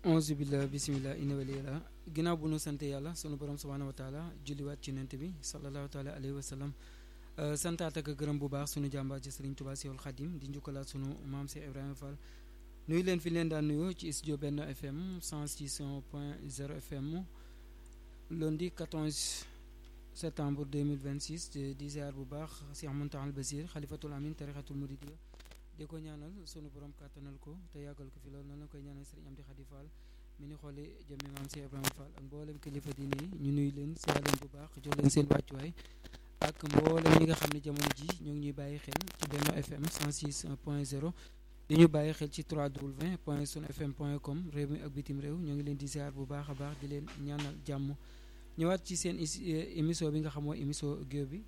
onze billah bisimillah ina waliyala ginnaaw bu nu sante yàlla sunu borom subhaanahu wa taala julliwaat ci nent bi sallallahu taala alayhi wa sallam santaat ak gërëm bu baax sunu jàmbaar ci Sëriñ Tuubaa Seexul Xadim di njukkalaat sunu maam Cheikh Ibrahima Fall nuyu leen fi leen daan nuyoo ci studio benn FM 106 point 0 FM lundi 14 septembre 2026 di ziar bu baax Cheikh Mountakha Bassir xalifatul amin tarixatul muridiyya di ko ñaanal sunu borom kàttanal ko te yàggal ko fi loolu noonu la koy ñaanal Sëriñ Amdi Xadi Fall mi ni xooli jëmmi maam Cheikh Ibrahima Fall ak mboolem kilifa diine yi ñu nuyu leen ziar leen bu baax jox leen seen wàccuwaay ak mboolem ñi nga xam ne jamono ji ñoo ngi ñuy bàyyi xel ci Benno FM 106 point 0 di ñu bàyyi xel ci 3w point sun fm point com réew mi ak bitim réew ñoo ngi leen di ziar bu baax a baax di leen ñaanal jàmm ñëwaat ci seen émission bi nga xam mooy émission géew bi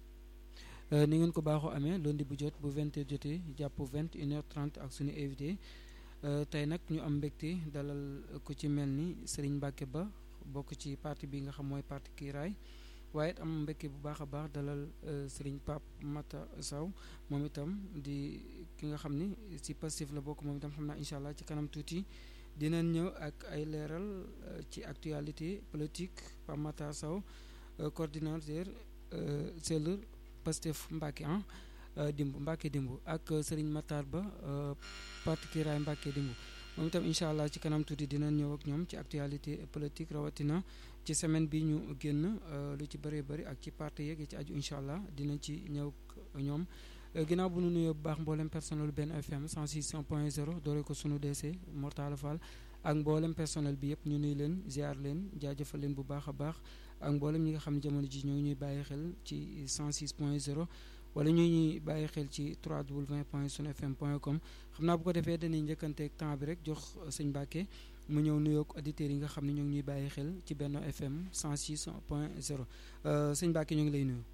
ni ngeen ko baaxoo amee lundi bu jot bu 20 heures jotee jàpp 21 heures 30 ak suñu invité tey nag ñu am mbégte dalal ku ci mel ni Serigne Mbacke Ba bokk ci parti bi nga xam mooy parti Kiiraay waaye it am mbégte bu baax a baax dalal Serigne Pape Mata Sow moom itam di ki nga xam ni si Pastef la bokk moom itam xam naa incha allah ci kanam tuuti dinañ ñëw ak ay leeral ci actualité politique Pape Mata Sow coordinateur cellule Pastef Mbacke ah dimb Mbacke dimb ak Serigne Matar Ba parti Kiiraay Mbacke dimb moom itam incha allah ci kanam tuuti dinañ ñëw ak ñoom ci actualité politique rawatina ci semaine bi ñu génn lu ci bëree bëri ak ci parti yeeg ci aju incha allah dinañ ci ñëw ñoom ginnaaw bu nu nuyoo bu baax mboolem personnel benn FM 106 point 0 doore ko sunu DC Mortala Fall ak mboolem personnel bi yëpp ñu nuy leen ziar leen jaajëfal leen bu baax a baax ak mboolem ñi nga xam ne jamono ji ñoo ngi ñuy bàyyi xel ci 106 point 0 wala ñu ñuy bàyyi xel ci 3w point sun fm point com xam naa bu ko defee dañuy njëkkanteeg temps bi rek jox sëñ Mbacke mu ñëw nuyoog auditeurs yi nga xam ne ñoo ngi ñuy bàyyi xel ci Benno FM 106 point 0 sëñ Mbacke ñoo ngi lay nuyu.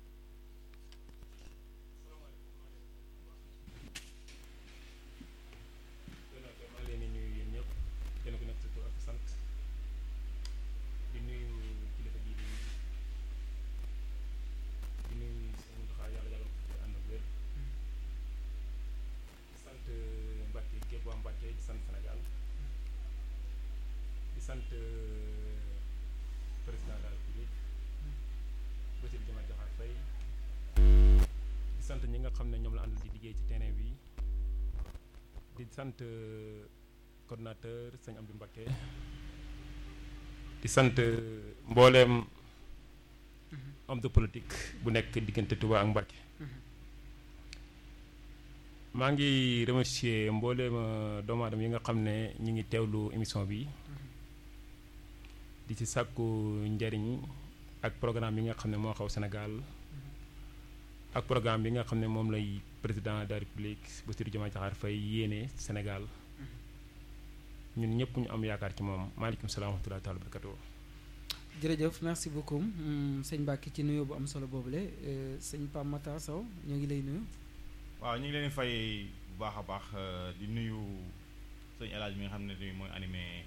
sant président de la République Bassirou Diomaye Diakhar Faye di sant ñi nga xam ne ñoom la àndal di liggéey ci terrain bi di sant coordonnateur sëñ Amdou Mbacké di sant mbooleem homme de politique bu nekk diggante Touba ak Mbacké maa ngi remercier mbooleem doomu aadama yi nga xam ne ñi ngi teewlu émission bi di ci sàkku njariñ ak programme bi nga xam ne moo xaw Sénégal ak programme bi nga xam ne moom lay président de la République Bassirou Diomaye Diakhar Faye yéene Sénégal ñun ñëpp ñu am yaakaar ci moom maaleykum salaam wa rahmatullahi taala barakatuh jërëjëf merci beaucoup sëñ Mbacke ci nuyoo bu am solo boobule sëñ Pape Matar Sow ñoo ngi lay nuyu. waaw ñu ngi leen fay bu baax a baax di nuyu sëñ El Hadj mi nga xam ne mooy animé